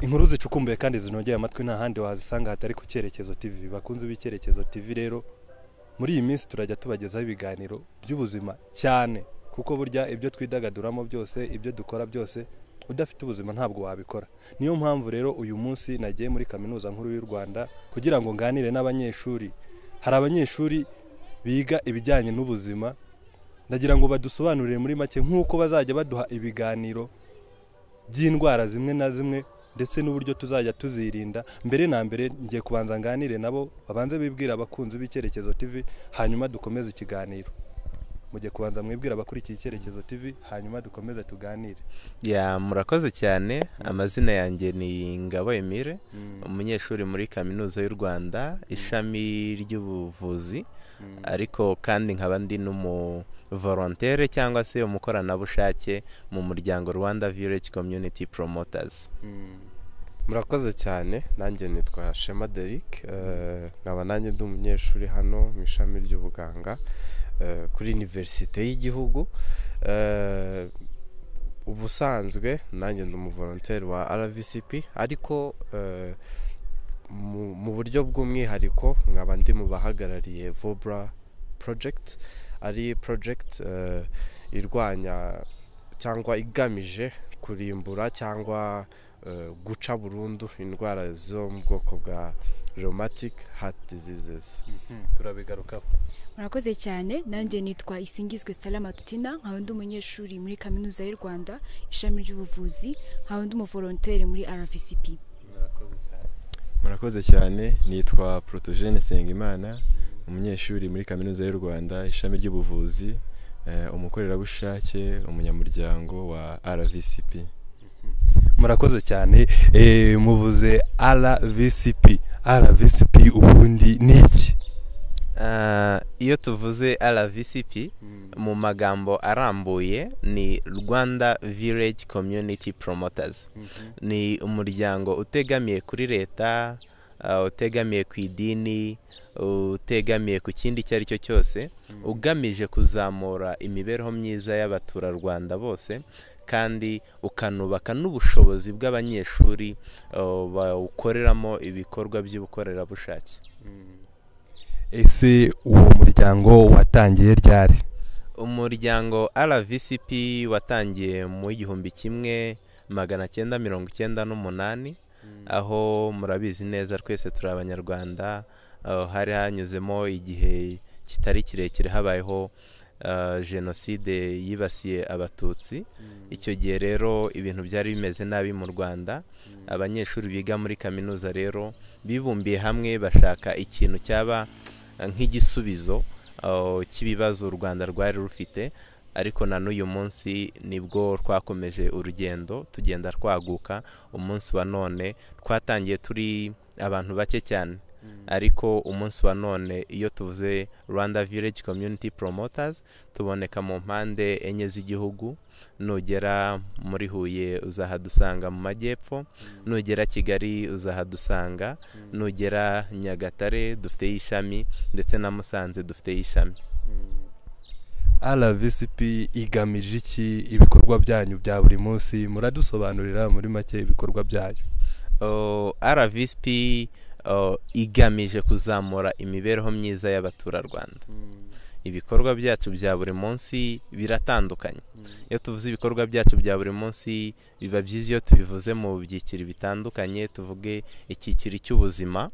inkuru zicukumbuye kandi zinogeye amatwi nta handi wazisanga hatari ku cyerekezo TV bakunze b'icyerekezo TV rero muri iyi minsi turajya tubagezaho ibiganiro by'ubuzima cyane kuko burya ibyo twidagaduramo byose ibyo dukora byose udafite ubuzima ntabwo wabikora niyo mpamvu rero uyu munsi nagiye muri kaminuza nkuru y'u rwanda kugira ngo nganire n'abanyeshuri hari abanyeshuri biga ibijyanye n'ubuzima ndagira ngo badusobanurire muri make nk'uko bazajya baduha ibiganiro by'indwara zimwe na zimwe ndetse n'uburyo tuzajya tuzirinda mbere na mbere ngiye kubanza nganire nabo babanze bibwira abakunzi b'icyerekezo TV hanyuma dukomeze ikiganiro mujye kubanza mwibwira abakurikiye icyerekezo TV hanyuma dukomeze tuganire ya murakoze cyane amazina yanjye ni ngabo emile umunyeshuri muri kaminuza y'u rwanda ishami ry'ubuvuzi ariko kandi nkaba ndi n'umuvorontere cyangwa se umukoranabushake mu muryango rwanda village community promoters murakoze cyane nanjye nitwa shema deric nkaba nanjye ndi umunyeshuri hano mu ishami ry'ubuganga kuri iniverisite y'igihugu ubusanzwe nanjye ni umuvoronteri wa rbcp ariko mu buryo bw'umwihariko nkaba ndi mu bahagarariye vobra porojegiti ari porojegiti irwanya cyangwa igamije kurimbura cyangwa guca burundu indwara zo mu bwoko bwa romatic heart diseases turabigarukaho murakoze cyane nanjye nitwa isingizwe salama tutina nkaba ndi umunyeshuri muri kaminuza y'u rwanda ishami ry'ubuvuzi nkaba ndi umuvoronteri muri rvcp murakoze cyane nitwa porotogene sengimana umunyeshuri muri kaminuza y'u rwanda ishami ry'ubuvuzi eh, umukorerabushake umunyamuryango wa rvcp murakoze cyane eh, muvuze rvcp rvcp ubundi ni iki Ah, iyo tuvuze rvcp mu magambo arambuye ni rwanda village community promoters ni umuryango utegamiye kuri leta ah, utegamiye ku idini utegamiye ku kindi icyo ari cyo cyose ugamije kuzamura imibereho myiza y'abaturarwanda bose kandi ukanubaka n'ubushobozi bw'abanyeshuri ah, bawukoreramo ibikorwa by'ubukorerabushake ese uwo muryango watangiye ryari umuryango rvcp watangiye mu igihumbi kimwe magana cyenda mirongo icyenda n'umunani aho murabizi neza twese turi abanyarwanda aho hari hanyuzemo igihe kitari kirekire habayeho ah, jenoside yibasiye abatutsi icyo gihe rero ibintu byari bimeze nabi mu rwanda abanyeshuri biga muri kaminuza rero bibumbiye hamwe bashaka ikintu cyaba nk'igisubizo uh, cy'ibibazo u rwanda rwari rufite ariko na n'uyu munsi nibwo twakomeje urugendo tugenda twaguka umunsi wa none twatangiye turi abantu bake cyane ariko umunsi wa none iyo tuvuze rwanda village community promoters tuboneka mu mpande enye z'igihugu nugera muri huye uzahadusanga mu majyepfo nugera kigali uzahadusanga nugera nyagatare dufiteyo ishami ndetse na musanze dufiteyo ishami rvcp igamije iki ibikorwa byanyu bya buri munsi muradusobanurira muri make ibikorwa byayo Oh, rvsp oh, igamije kuzamura imibereho myiza y'abaturarwanda ibikorwa byacu bya buri munsi biratandukanye iyo tuvuze ibikorwa byacu bya buri munsi biba byiza iyo tubivuze mu byiciro bitandukanye tuvuge icyiciro cy'ubuzima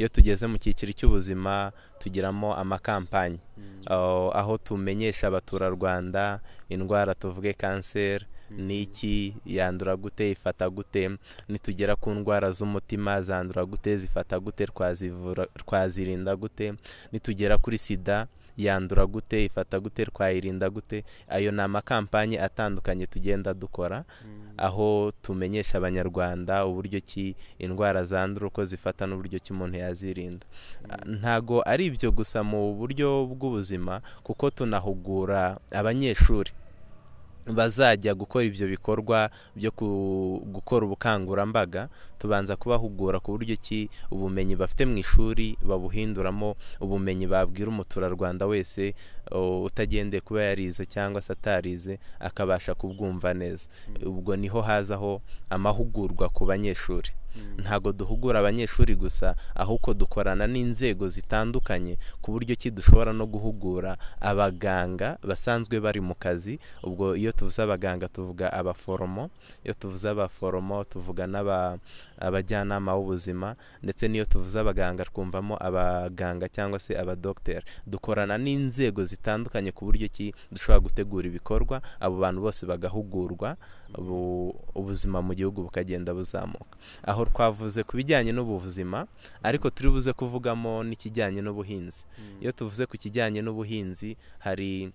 iyo tugeze mu cyiciro cy'ubuzima tugiramo amakampanyi aho aho tumenyesha abaturarwanda indwara tuvuge kanseri ni iki yandura gute ifata gute nitugera ku ndwara z'umutima zandura gute zifata gute twazivura twazirinda gute nitugera kuri sida yandura gute ifata gute twayirinda gute ayo ni amakampanyi atandukanye tugenda dukora aho tumenyesha abanyarwanda uburyo ki indwara zandura uko zifata n'uburyo ki umuntu yazirinda ntago ari ibyo gusa mu buryo bw'ubuzima kuko tunahugura abanyeshuri bazajya gukora ibyo bikorwa byo ku- gukora ubukangurambaga tubanza kubahugura ku buryo ki ubumenyi bafite mu ishuri babuhinduramo ubumenyi babwira umuturarwanda wese o, utagendeye kuba yarize cyangwa se atarize akabasha kubwumva neza ubwo niho hazaho amahugurwa ku banyeshuri ntabwo duhugura abanyeshuri gusa ahubwo dukorana n'inzego zitandukanye ku buryo ki dushobora no guhugura abaganga basanzwe bari mu kazi ubwo iyo tuvuze abaganga tuvuga abaforomo iyo tuvuze abaforomo tuvuga n'aba- abajyanama b'ubuzima ndetse n'iyo tuvuze abaganga twumvamo abaganga cyangwa se abadogiteri dukorana n'inzego zitandukanye ku buryo ki dushobora gutegura ibikorwa abo bantu bose bagahugurwa ubu- ubuzima mu gihugu bukagenda buzamuka aho twavuze ku bijyanye n'ubuzima ariko turi buze kuvugamo n'ikijyanye n'ubuhinzi iyo tuvuze ku kijyanye n'ubuhinzi hari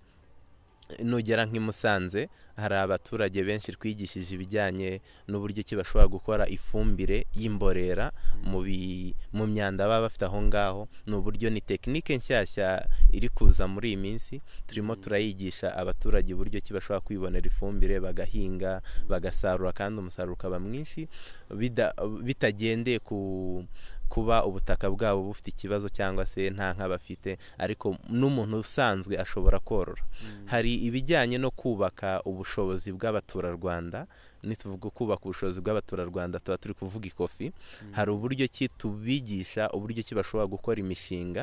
nugera nk'i Musanze hari abaturage benshi twigishije ibijyanye n'uburyo ki bashobora gukora ifumbire y'imborera mu bi- mu myanda baba bafite aho ngaho ni uburyo ni tekinike nshyashya iri kuza muri iyi minsi turimo turayigisha abaturage uburyo ki bashobora kwibonera ifumbire bagahinga bagasarura kandi umusaruro ukaba mwinshi bida- bitagendeye ku kuba ubutaka bwabo bufite ikibazo cyangwa se nta nka bafite ariko n'umuntu usanzwe ashobora korora hari ibijyanye no kubaka ubushobozi bw'abaturarwanda nituvuga kubaka ubushobozi bw'abaturarwanda tuba turi kuvuga ikofi hari uburyo ki tubigisha uburyo ki bashobora gukora imishinga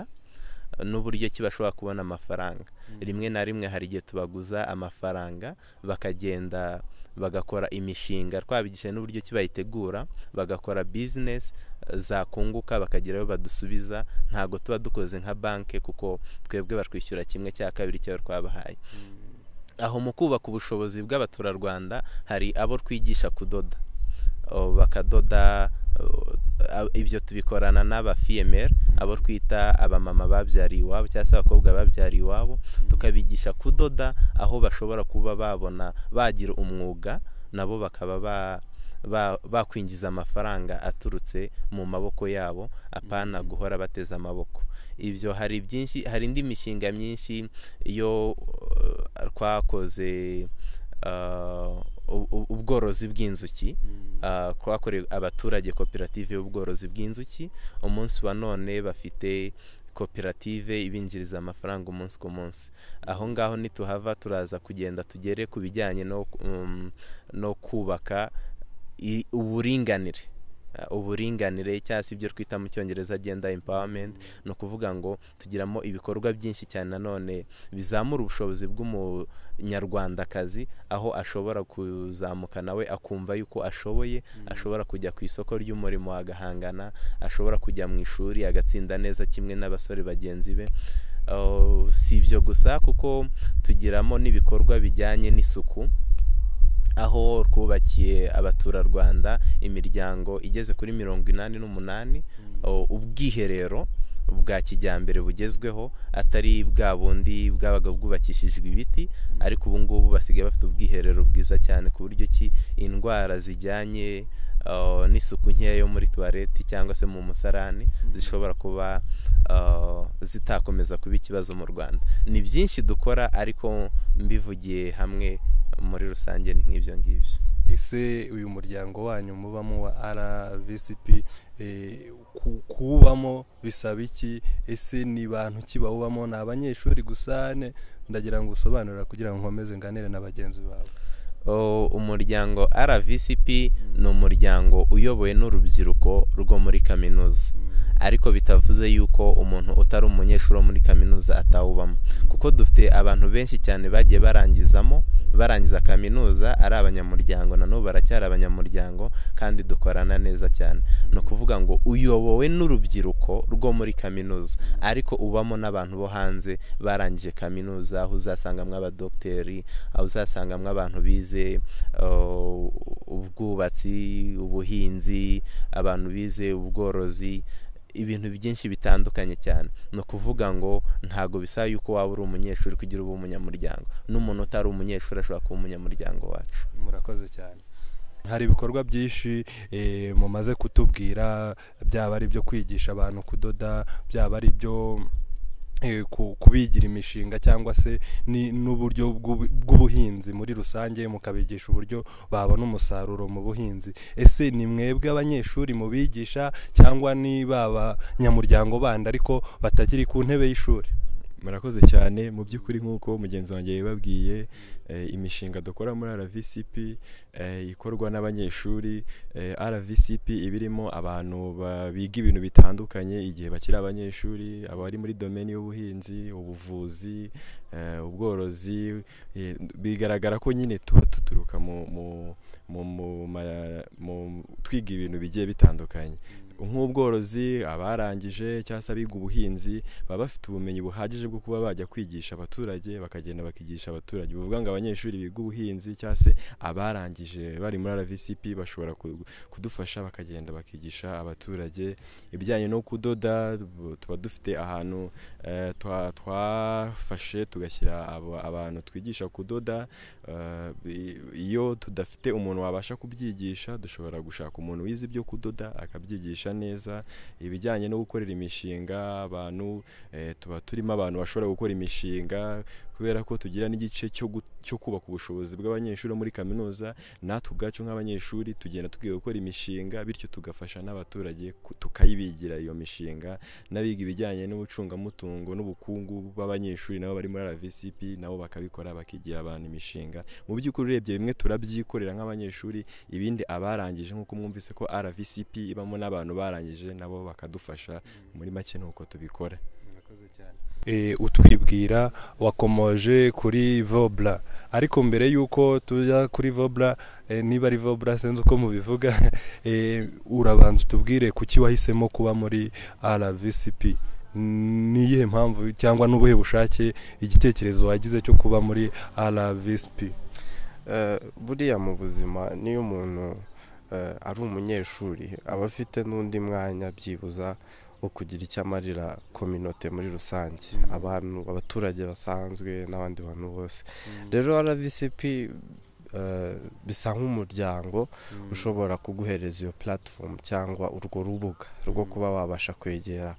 n'uburyo ki bashobora kubona amafaranga rimwe na rimwe hari igihe tubaguza amafaranga bakagenda bagakora imishinga twabigishije n'uburyo ki bayitegura bagakora bizinesi zakunguka bakagira ayo badusubiza ntabwo tuba dukoze nka banki kuko twebwe batwishyura kimwe cya kabiri cy'ayo twabahaye aho mu kubaka ubushobozi bw'abaturarwanda hari abo twigisha kudoda O, bakadoda o, a- ibyo tubikorana n'aba fiyemeri abo twita abamama babyariye iwabo cyangwa se abakobwa babyariye iwabo tukabigisha kudoda aho bashobora kuba babona bagira umwuga nabo bakaba ba ba- bakwinjiza amafaranga aturutse mu maboko yabo apana guhora bateze amaboko ibyo hari byinshi hari indi mishinga myinshi yo uh, twakoze uh, u- u- ubworozi bw'inzuki uh, twakorewe abaturage koperative y'ubworozi bw'inzuki umunsi wa none bafite koperative ibinjiriza amafaranga umunsi ku munsi aho ngaho nituhava turaza kugenda tugere ku bijyanye no, um, no kubaka i- uburinganire Uh, uburinganire cyangwa se ibyo twita mu cyongereza gender empowerment ni ukuvuga ngo tugiramo ibikorwa byinshi cyane nanone bizamura ubushobozi bw'umunyarwandakazi aho ashobora kuzamuka nawe akumva yuko ashoboye ashobora kujya ku isoko ry'umurimo agahangana ashobora kujya mu ishuri agatsinda neza kimwe n'abasore bagenzi be Uh, si ibyo gusa kuko tugiramo n'ibikorwa bijyanye n'isuku aho twubakiye abaturarwanda imiryango igeze kuri mirongo inani n'umunani o, ubwiherero bwa kijyambere bugezweho atari bwa bundi bwabaga bwubakishijwe ibiti ariko ubu ngubu basigaye bafite ubwiherero bwiza cyane ku buryo ki indwara zijyanye o, n'isuku nkeya yo muri tuwareti cyangwa se mu musarani zishobora kuba o, zitakomeza kuba ikibazo mu rwanda ni byinshi dukora ariko mbivugiye hamwe muri rusange ni nk'ibyo ngibyo ese uyu muryango wanyu mubamo wa rvcp eh, ku- kuwubamo bisaba iki ese ni bantu ki bawubamo ni abanyeshuri gusa ne ndagira ngo usobanurira kugira ngo nkomeze nganire na bagenzi bawe O, umuryango rvcp ni umuryango uyobowe n'urubyiruko rwo muri kaminuza ariko bitavuze yuko umuntu utari umunyeshuri wo muri kaminuza atawubamo kuko dufite abantu benshi cyane bagiye barangizamo barangiza kaminuza ari abanyamuryango nanone baracyari abanyamuryango kandi dukorana neza cyane ni ukuvuga ngo uyobowe n'urubyiruko rwo muri kaminuza ariko ubamo n'abantu bo hanze barangije kaminuza aho uzasangamo abadogiteri aho uzasangamo abantu bize uh, ubwubatsi ubuhinzi abantu bize ubworozi ibintu byinshi bitandukanye cyane ni ukuvuga ngo ntabwo bisaba yuko waba uri umunyeshuri kugira ube umunyamuryango n'umuntu utari umunyeshuri ashobora kuba umunyamuryango wacu murakoze cyane hari ibikorwa byinshi eh, mumaze kutubwira byaba ari ibyo kwigisha abantu kudoda byaba ari ibyo eh, ku- kubigira imishinga cyangwa se ni- n'uburyo bw'ubu- bw'ubuhinzi muri rusange mukabigisha uburyo babona umusaruro mu buhinzi ese ni mwebwe abanyeshuri mubigisha cyangwa ni ba banyamuryango bandi ariko batakiri ku ntebe y'ishuri murakoze cyane mu by'ukuri nk'uko mugenzi wanjye yabibabwiye eh, imishinga dukora muri rvcp eh, ikorwa n'abanyeshuri eh, rvcp iba irimo abantu ba- biga ibintu bitandukanye igihe bakiri abanyeshuri abari muri domeni y'ubuhinzi ubuvuzi eh, ubworozi eh, bigaragara ko nyine tuba duturuka mu mu- mu mu- ma- mu- twiga ibintu bigiye bitandukanye nk'ubworozi abarangije cyangwa se abiga ubuhinzi baba bafite ubumenyi buhagije bwo kuba bajya kwigisha abaturage bakagenda bakigisha abaturage bivuga ngo abanyeshuri biga ubuhinzi cyangwa se abarangije bari muri rvcp bashobora ku- kudufasha bakagenda bakigisha abaturage ibijyanye no kudoda bu- tuba dufite ahantu eh, twa- twafashe tugashyira abo- abantu twigisha kudoda Eh, bi- iyo tudafite umuntu wabasha kubyigisha dushobora gushaka umuntu wize ibyo kudoda akabyigisha neza ibijyanye no gukorera imishinga abantu eh, tuba turimo abantu bashobora gukora imishinga kubera ko tugira n'igice cyo gu- cyo kubaka ubushobozi bw'abanyeshuri bo muri kaminuza natwe ubwacu nk'abanyeshuri tugenda tugiye gukora imishinga bityo tugafasha n'abaturage ku- tukayibigira iyo mishinga n'abiga ibijyanye n'ubucungamutungo n'ubukungu b'abanyeshuri nabo bari muri RVCP nabo bakabikora bakigira abantu imishinga mu by'ukuri urebye bimwe turabyikorera nk'abanyeshuri ibindi abarangije nk'uko mwumvise ko RVCP ibamo n'abantu barangije nabo bakadufasha muri make ni uko tubikora Eh, utwibwira wakomoje kuri vobra ariko mbere y'uko tujya kuri vobra eh, niba ari vobra sinzi uko mubivuga eh, urabanza utubwire kuki wahisemo kuba muri rvcp ni iyihe mpamvu cyangwa n'ubuhe bushake igitekerezo wagize cyo kuba muri rvcp Eh, buriya mu buzima niyo umuntu eh, ari umunyeshuri aba afite n'undi mwanya byibuza wo kugira icyo amarira kominote muri rusange Mm. abantu abaturage basanzwe n'abandi bantu bose rero rvcp eh, bisa nk'umuryango ushobora kuguhereza iyo platform cyangwa urwo rubuga rwo Mm. kuba wabasha kwegera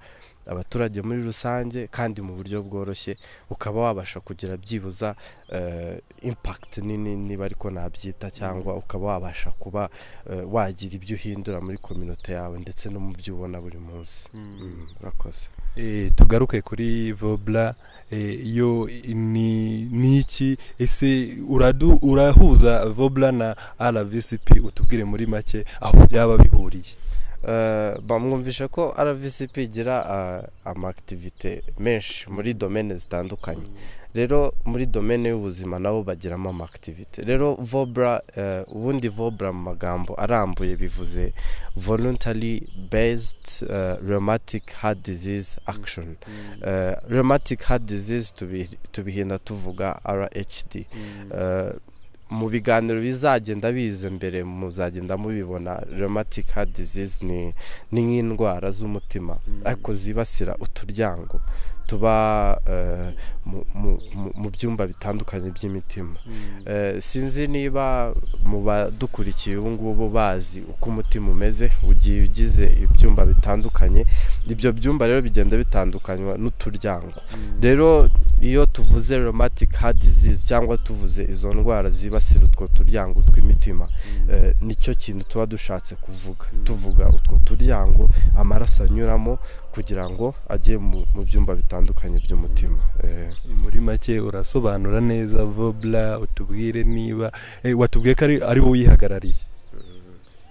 abaturage muri rusange kandi mu buryo bworoshye ukaba wabasha kugira byibuza eh, impact nini niba ariko nabyita cyangwa ukaba wabasha kuba eh, wagira ibyo uhindura muri kominote yawe ndetse no mu byo ubona buri munsi Mm, urakoze Eh, tugaruke kuri vobra eh, yo ni ni iki ese uradu, urahuza vobra na rvcp utubwire muri make aho byaba bihuriye Eh, bamwumvisha ko rvcp igira eh, amakitivite menshi muri domene zitandukanye rero muri domene y'ubuzima nabo bagiramo amakitivite rero vobra eh, ubundi vobra mu magambo arambuye bivuze voluntary based eh, rheumatic heart disease action Eh, rheumatic heart disease tubi- tubihina tuvuga rhd Eh, mu biganiro bizagenda biza mbere muzagenda mubibona rheumatic heart disease ni ni nk'indwara z'umutima ariko zibasira uturyango tuba eh, mu- mu- mu- mu byumba bitandukanye by'imitima Eh, sinzi niba mu badukurikiye ubu ngubu bazi uko umutima umeze ugiye ugize ibyumba bitandukanye ibyo byumba rero bigenda bitandukanywa n'uturyango rero iyo tuvuze rheumatic heart disease cyangwa tuvuze izo ndwara zibasira utwo turyango tw'imitima eh, nicyo kintu tuba dushatse kuvuga tuvuga utwo turyango amaraso anyuramo kugira ngo ajye mu mu byumba bitandukanye by'umutima Eh, muri make urasobanura neza vobra utubwire niba eh, watubwiye ko ari- ari wowe uyihagarariye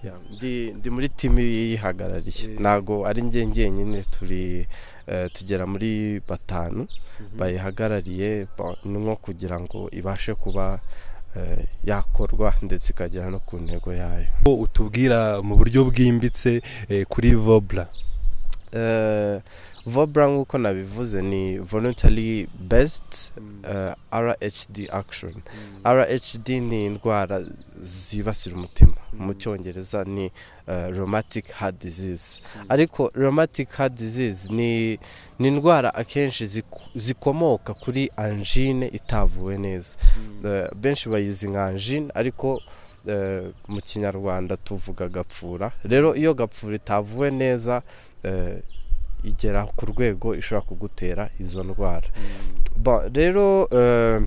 yeah. ndi ndi muri timu yihagarariye Eh. ntago ari njye njyenyine turi eh, tugera muri batanu bayihagarariye ba- ni nko kugira ngo ibashe kuba eh, yakorwa ndetse ikagera no ku ntego yayo Ko utubwira mu buryo bwimbitse eh, kuri vobra Eh, vobra nk'uko nabivuze ni voluntary based eh, rhd action rhd ni indwara zibasira umutima mu cyongereza ni eh, rheumatic heart disease ariko rheumatic heart disease ni ni indwara akenshi ziku- zikomoka kuri angine itavuwe neza Eh, benshi bayizi nka angine ariko eh, mu kinyarwanda tuvuga gapfura rero iyo gapfura itavuwe neza eh, igera ku rwego ishobora kugutera izo ndwara Bon, rero eh,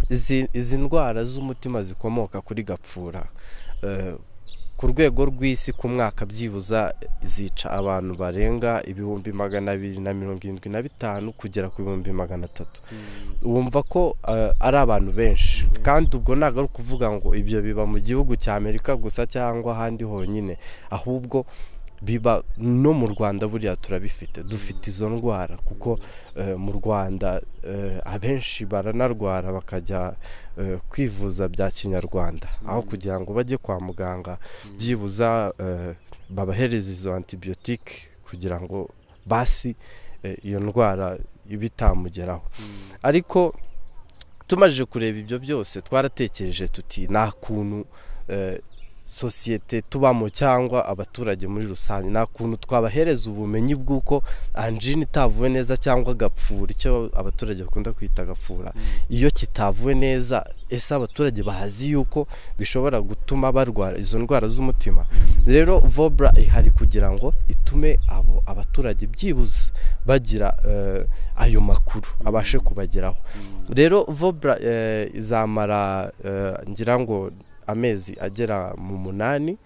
izi izi ndwara z'umutima zikomoka kuri gapfura eh, ku rwego rw'isi ku mwaka byibuza zica abantu barenga ibihumbi magana abiri na mirongo irindwi na bitanu kugera ku bihumbi magana atatu wumva ko eh, ari abantu benshi kandi ubwo ntabwo ari ukuvuga ngo ibyo biba mu gihugu cya amerika gusa cyangwa ahandi honyine ahubwo biba no mu rwanda buriya turabifite dufite izo ndwara kuko eh, mu rwanda eh, abenshi baranarwara bakajya eh, kwivuza bya kinyarwanda aho kugira ngo bajye kwa muganga byibuza eh, babahereza izo antibiyotike kugira ngo basi eh, iyo ndwara ibe itamugeraho ariko tumaze kureba ibyo byose twaratekereje tuti nta kuntu eh, sosiyete tubamo cyangwa abaturage muri rusange nta kuntu twabahereza ubumenyi bw'uko anjine itavuwe neza cyangwa agapfura icyo abaturage bakunda kwita agapfura iyo kitavuwe neza ese abaturage bazi yuko bishobora gutuma barwara izo ndwara z'umutima rero vobra ihari kugira ngo itume abo abaturage byibuze bagira eh, ayo makuru abashe kubageraho rero vobra eh, izamara eh, ngira ngo amezi agera mu munani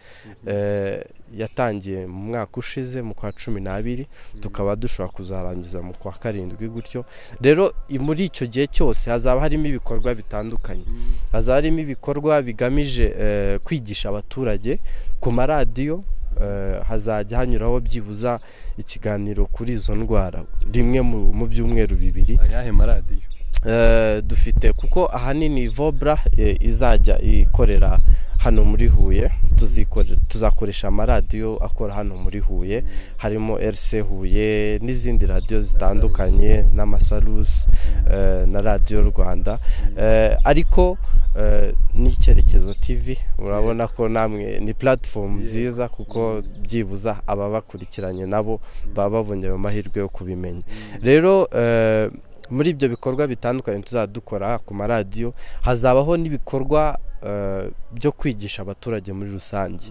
eh, yatangiye mu mwaka ushize mu kwa cumi n'abiri tukaba dushobora kuzarangiza mu kwa karindwi gutyo rero i- muri icyo gihe cyose hazaba harimo ibikorwa bitandukanye hazaba harimo ibikorwa bigamije eh, kwigisha abaturage ku maradiyo eh, hazajya hanyuraho byibuza ikiganiro kuri izo ndwara rimwe mu- mu byumweru bibiri ayahe maradiyo Eh, dufite kuko ahanini vobra eh, izajya ikorera hano muri huye tuzikore- tuzakoresha amaradiyo akora hano muri huye harimo rc huye n'izindi radiyo zitandukanye n'amasarusi eh, na radiyo rwanda Eh, ariko eh, n'icyerekezo tv urabona ko namwe ni platform nziza kuko byibuza ababakurikiranye nabo baba babonye ayo mahirwe yo kubimenya rero eh, muri ibyo bikorwa bitandukanye tuzajya dukora ku maradiyo hazabaho n'ibikorwa eh, byo kwigisha abaturage muri rusange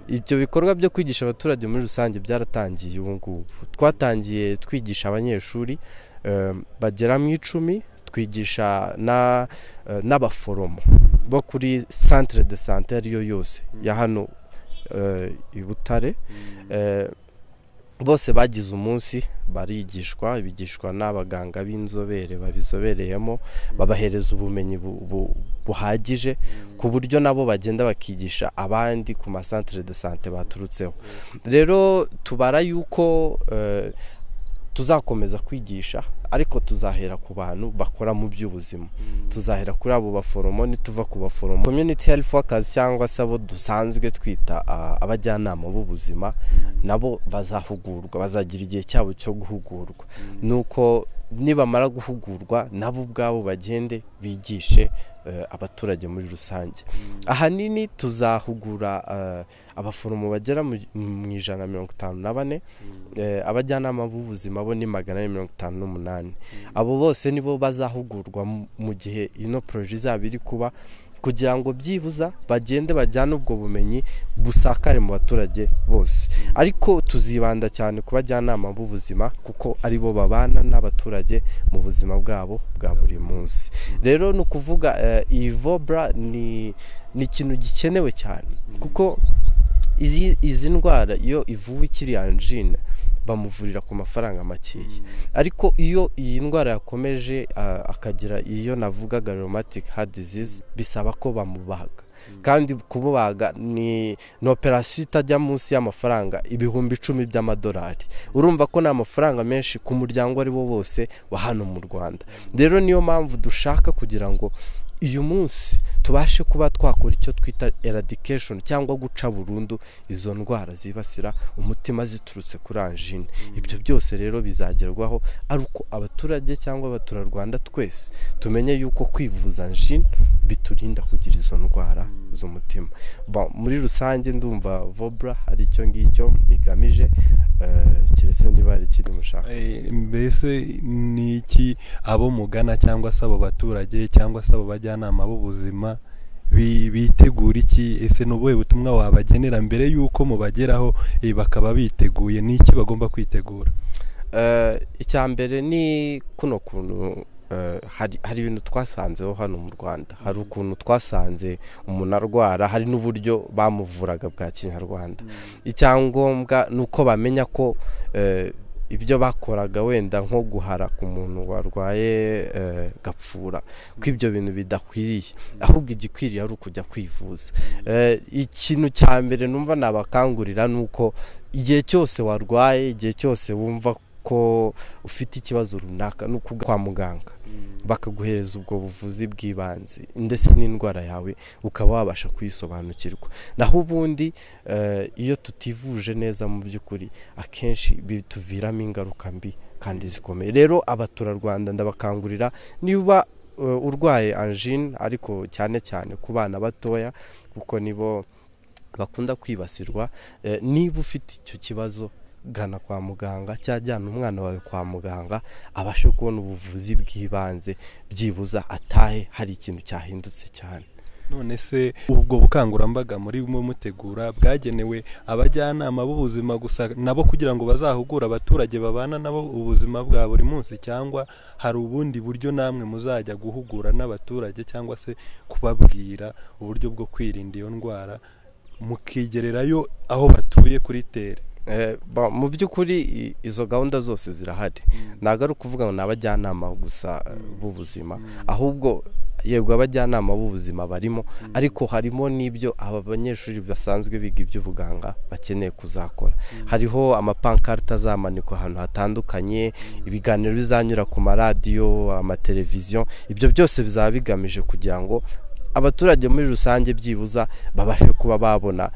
ibyo bikorwa byo kwigisha abaturage muri rusange byaratangiye ubu ngubu twatangiye twigisha abanyeshuri eh, bagera mu icumi twigisha na- eh, n'abaforomo bo kuri centre de sante ariyo yose ya hano eh, i butare Eh, bose bagize umunsi barigishwa bigishwa n'abaganga b'inzobere babizobereyemo babahereza ubumenyi bu- bu- buhagije ku buryo nabo bagenda bakigisha abandi ku masantere de sante baturutseho rero tubara yuko eh, tuzakomeza kwigisha ariko tuzahera ku bantu bakora mu by'ubuzima tuzahera kuri abo baforomo nituva ku baforomo community health workers cyangwa se abo dusanzwe twita ah, abajyanama b'ubuzima nabo bazahugurwa bazagira igihe cyabo cyo guhugurwa nuko nibamara guhugurwa nabo ubwabo bagende bigishe eh, abaturage muri rusange ahanini tuzahugura eh, abaforomo bagera mu mu ijana na mirongo itanu na bane eh, abajyanama b'ubuzima bo ni magana ane mirongo itanu n'umunani abo bose nibo bazahugurwa mu- mu gihe ino poroje izaba iri kuba kugira ngo byibuza bagende bajyane ubwo bumenyi busakare mu baturage bose ariko tuzibanda cyane ku bajyanama b'ubuzima kuko aribo babana n'abaturage mu buzima bwabo bwa buri munsi rero ni ukuvuga eh, iyi vobra ni ni ikintu gikenewe cyane kuko izi izi ndwara iyo ivuwe ikiri anjine bamuvurira ku mafaranga makeya ariko iyo iyi ndwara yakomeje ah, akagira iyo navuga garomatic heart disease bisaba ko bamubaga kandi kumubaga ni ni operasiyo itajya munsi y'amafaranga ibihumbi icumi by'amadolari urumva ko ni amafaranga menshi ku muryango ari wo bose wa hano mu rwanda rero niyo mpamvu dushaka kugira ngo uyu munsi tubashe kuba twakora icyo twita eradication cyangwa guca burundu izo ndwara zibasira umutima ziturutse kuri anjine ibyo byose rero bizagerwaho ari uko abaturage cyangwa abaturarwanda twese tumenye yuko kwivuza anjine biturinda kugira izo ndwara z'umutima Bon, muri rusange ndumva vobra hari icyo ngicyo igamije eh, keretse niba hari ikindi mushaka mbese ni iki abo mugana cyangwa se abo baturage cyangwa se abo bajyanama b'ubuzima bi- bitegura iki ese ni ubuhe butumwa wabagenera mbere y'uko mubageraho eh, bakaba biteguye ni iki bagomba kwitegura icya mbere ni kuno kuntu hari hari ibintu twasanzeho hano mu rwanda hari ukuntu twasanze umuntu arwara hari n'uburyo bamuvuraga bwa kinyarwanda icyangombwa ni uko bamenya ko ibyo bakoraga wenda nko guhara ku muntu warwaye gapfura ko ibyo bintu bidakwiriye ahubwo igikwiriye ari ukujya kwivuza ikintu cya mbere numva nabakangurira ni uko igihe cyose warwaye igihe cyose wumva ko ufite ikibazo runaka ni ukujya kwa muganga bakaguhereza ubwo buvuzi bw'ibanze ndetse n'indwara yawe ukaba wabasha kuyisobanukirwa naho ubundi iyo tutivuje neza mu by'ukuri akenshi bituviramo ingaruka mbi kandi zikomeye rero abaturarwanda ndabakangurira niba urwaye anjine ariko cyane cyane ku bana batoya kuko nibo bakunda kwibasirwa niba ufite icyo kibazo gana kwa muganga cyangwa jyana umwana wawe kwa muganga abashe kubona ubuvuzi bw'ibanze byibuza atahe hari ikintu cyahindutse cyane none se ubwo bukangurambaga muri bumwe mutegura bwagenewe abajyanama b'ubuzima gusa nabo kugira ngo bazahugure abaturage babana nabo ubuzima bwa buri munsi cyangwa hari ubundi buryo namwe muzajya guhugura n'abaturage cyangwa se kubabwira uburyo bwo kwirinda iyo ndwara mukigererayo aho batuye kuri tere mu by'ukuri izo gahunda zose zirahari ntabwo ari ukuvuga ngo ni abajyanama gusa b'ubuzima ahubwo yego abajyanama b'ubuzima barimo ariko harimo n'ibyo aba banyeshuri basanzwe biga iby'ubuganga bakeneye kuzakora hariho amapankarita azamanikwa ahantu hatandukanye ibiganiro bizanyura ku maradiyo amateleviziyo ibyo byose bizaba bigamije kugira ngo abaturage muri rusange byibuza babashe kuba babona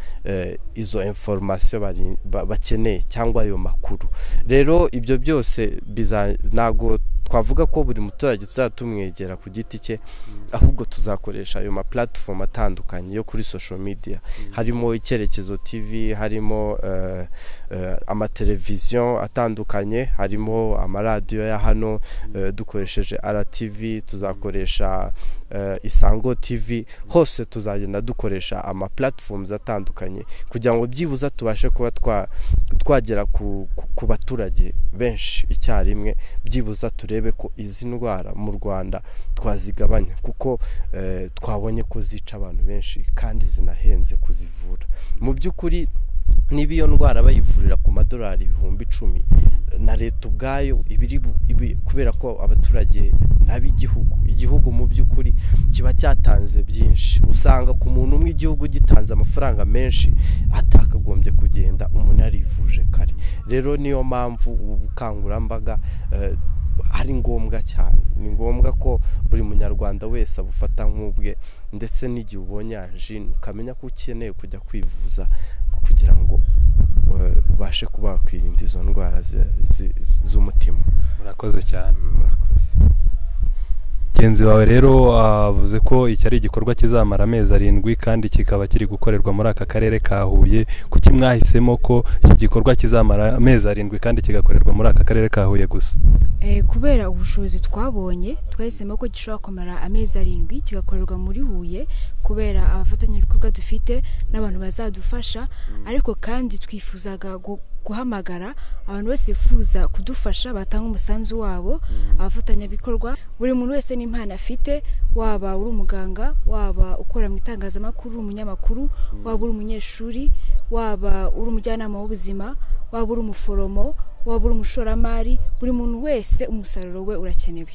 izo inforomasiyo bakeneye cyangwa ayo makuru rero ibyo byose ntabwo twavuga ko buri muturage tuzajya tumwegera ku giti cye ahubwo tuzakoresha ayo ma platform atandukanye yo kuri social media harimo icyerekezo tv harimo amateleviziyo atandukanye harimo amaradiyo ya hano dukoresheje RTV tuzakoresha isango tv hose tuzagenda dukoresha ama platforms atandukanye kugira ngo byibuze tubashe kuba twagera ku baturage benshi icyarimwe byibuze turebe ko izi ndwara mu rwanda twazigabanya kuko twabonye ko zica abantu benshi kandi zinahenze kuzivura mu by'ukuri niba iyo ndwara bayivurira ku madolari ibihumbi icumi na leta ubwayo kubera ko abaturage n'ab'igihugu igihugu mu by'ukuri kiba cyatanze byinshi usanga ku muntu umwe igihugu gitanze amafaranga menshi atakagombye kugenda umuntu yarivuje kare rero niyo mpamvu ubu bukangurambaga ari ngombwa cyane ni ngombwa ko buri munyarwanda wese abufata nk'ubwe ndetse n'igihe ubonye anjine ukamenya ko ukeneye kujya kwivuza kugira ngo ubashe kuba wakwirinda izo ndwara z'umutima murakoze cyane mugenzi wawe rero avuze ko iki ari igikorwa kizamara amezi arindwi kandi kikaba kiri gukorerwa muri aka karere ka huye kuki mwahisemo ko iki gikorwa kizamara amezi arindwi kandi kigakorerwa muri aka karere ka huye gusa kubera ubushobozi twabonye twahisemo ko gishobora kumara amezi arindwi kigakorerwa muri huye kubera abafatanyabikorwa dufite n'abantu bazadufasha ariko kandi twifuzaga guhamagara abantu bose bifuza kudufasha batanga umusanzu wabo abafatanyabikorwa buri muntu wese n'impano afite waba uri umuganga waba ukora mu itangazamakuru umunyamakuru waba uri umunyeshuri waba uri umujyanama w'ubuzima waba uri umuforomo waba uri umushoramari buri muntu wese umusaruro we urakenewe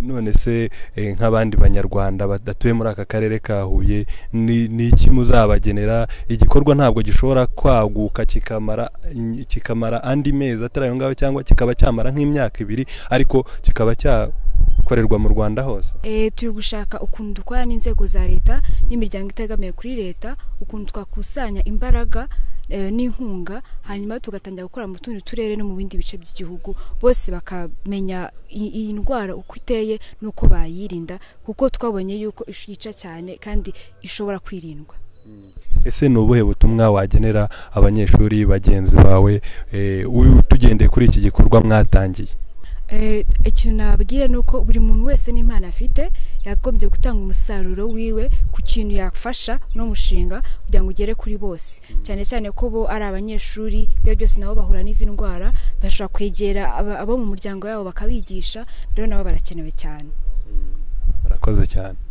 none se nk'abandi banyarwanda badatuye muri aka karere ka huye ni iki muzabagenera igikorwa ntabwo gishobora kwaguka kikamara andi mezi atari ayo ngaho cyangwa kikaba cyamara nk'imyaka ibiri ariko kikaba cyakorerwa mu rwanda hose turi gushaka ukuntu dukora n'inzego za leta n'imiryango itegamiye kuri leta ukuntu twakusanya imbaraga n'inkunga hanyuma tugatangira gukora mu tundi turere no mu bindi bice by'igihugu bose bakamenya iyi ndwara uko iteye n'uko bayirinda kuko twabonye yuko yica cyane kandi ishobora kwirindwa ese ni ubuhe butumwa wagenera abanyeshuri bagenzi bawe tugendeye kuri iki gikorwa mwatangiye Eh, ikintu nababwira ni uko buri muntu wese n'impano afite yagombye gutanga umusaruro wiwe ku kintu yafasha n'umushinga kugira ngo ugere kuri bose cyane cyane ko bo ari abanyeshuri ibyo byose nabo bahura n'izi ndwara bashobora kwegera aba- abo mu muryango yabo bakabigisha rero nabo barakenewe cyane barakoze cyane